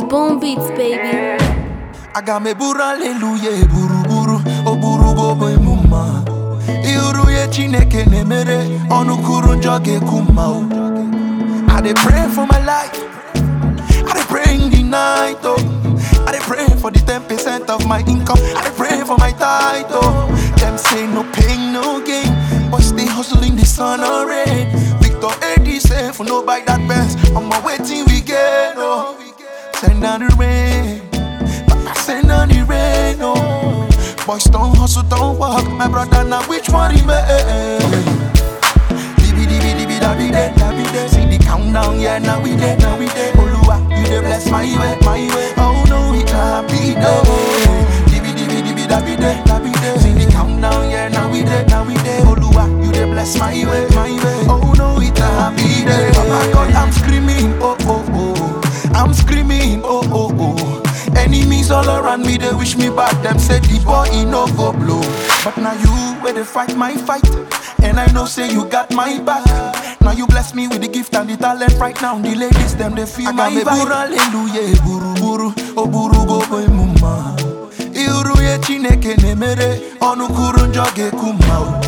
Boom beats, baby. aga m eburu aleluya eburu buru o buru gobo emuma iru ya chineke na-emere ọnụ kwuru njọ ga-ekwu mma o I dey pray for my life I dey pray in the night oh I dey pray for the 10% of my income I dey pray for my tithe oh Them say no pain no gain but stay hustling the sun or rain Victor AD say for no buy that Benz on my waiting we get oh Send down the rain Papa send on the rain oh Boys don't hustle don't work my brother now which one remain Dibi dibi dibi da bi de da bi de. See the countdown, yeah, now we there, now we there. Oluwa, you dey bless my way, my way. Oh no, it can't be done. Dibi dibi dibi da bi de da bi de. See the countdown, yeah, now we there, now we there. Oluwa, you dey bless my way, my way. Oh no, it can't be done. Oh my God, I'm screaming, oh oh oh. I'm screaming, oh oh oh. Enemies all around me, they wish me back. Them say the boy he no go blow. But now you where they fight my fight. And I know say you got my back. Now you bless me with the gift and the talent right now. The ladies them they feel my vibe. Hallelujah, buru buru, oh buru go boy mama. Iru ye chineke nemere, onu kuru njọ ga-ekwu mma o.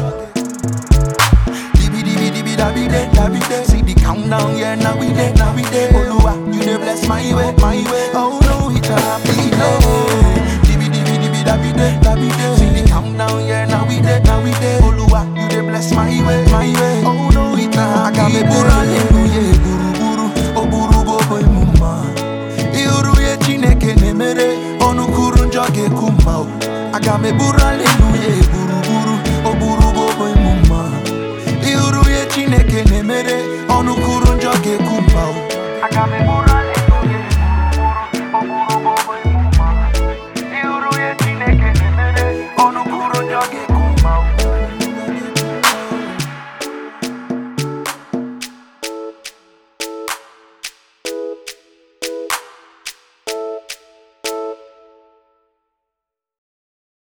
Dibi dibi dibi da bi de da bi de. See the countdown, yeah, now we there, now we there. Oluwa, you dey bless my way, my way. Oh no, it can't be done. Dibi dibi dibi da bi de da bi de. See the countdown, yeah, now we there, now we there. Oluwa, you dey bless my way, my way. Oh no, it can't be done. Hallelujah, buru buru, oh buru go boy mama. Iru ye chineke na-emere ọnụ kwuru njọ ga-ekwu mma o aga m eburu aleluya